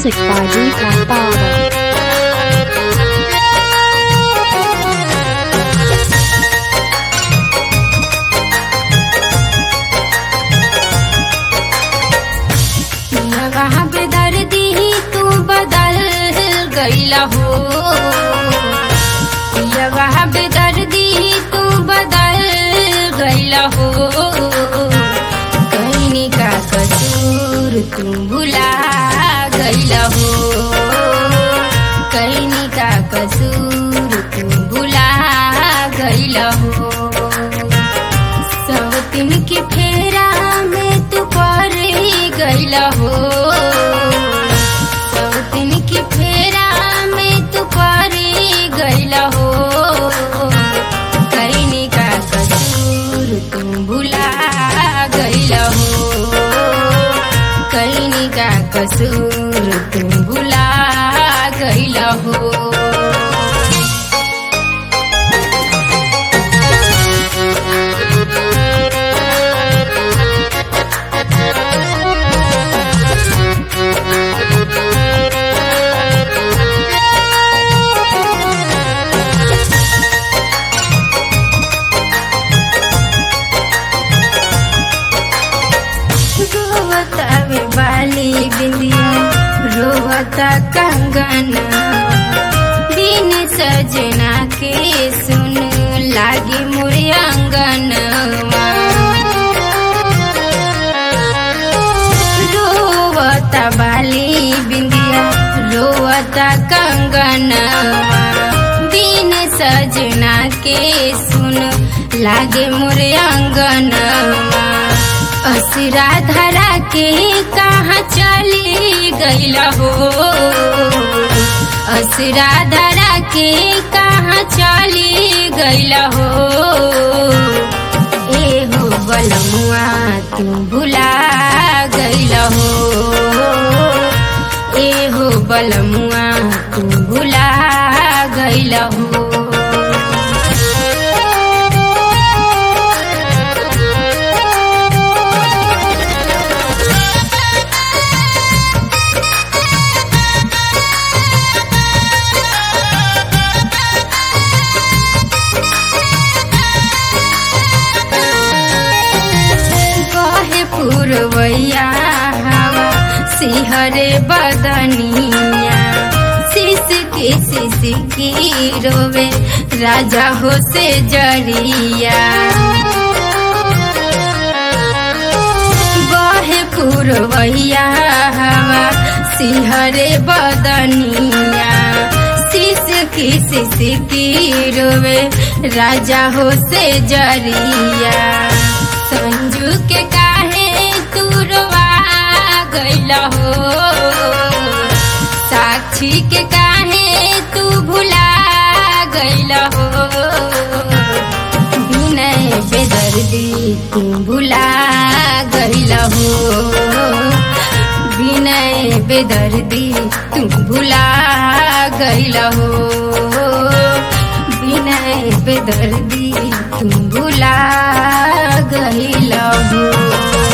Music by Deepak Baba. वहाँ पे दर्दी ही तू बदल गईला हो या वहाँ पे दर्दी ही तू बदल गईला हो कहीं का कसूर तू भुला गईला हो कहीं का कसूर तू भुला गईला हो सब दिन के फेरा में तू पर गईला हो सब दिन के फेरा में तू पर गईला हो कहीं का कसूर तू भुला गईला हो कहीं का कसूर तू भुला गईला हो रोवता वे बाली बिंदिया रोवता कंगना दिन सजना के सुन लागी मोरे अंगनवा रोवता बाली बिंदिया रोवता कंगनवा दिन सजना के सुन लागे मोरे अंगनवा असरा धरा के कहाँ चली गईला हो असरा धरा के कहाँ चली गईला हो ए हो बलमुआ तू भुला गईला हो ए हो बलमुआ तू भुला गईला हो कहे पुरवैया हवा सिहरे बदनिया शिश के शिश की रोवे राजा हो से जरिया बहे पुरवैया हवा सिहरे बदनिया शिश की शिश की रोवे राजा हो से जरिया संजू के काहे तू रोवा गईला हो साक्षी के काहे तू भुला गईला हो विनय बेदर्दी तू भुला गईला हो विनय बेदर्दी तू भुला गईला हो विनय बेदर्दी तू भुला गईला हो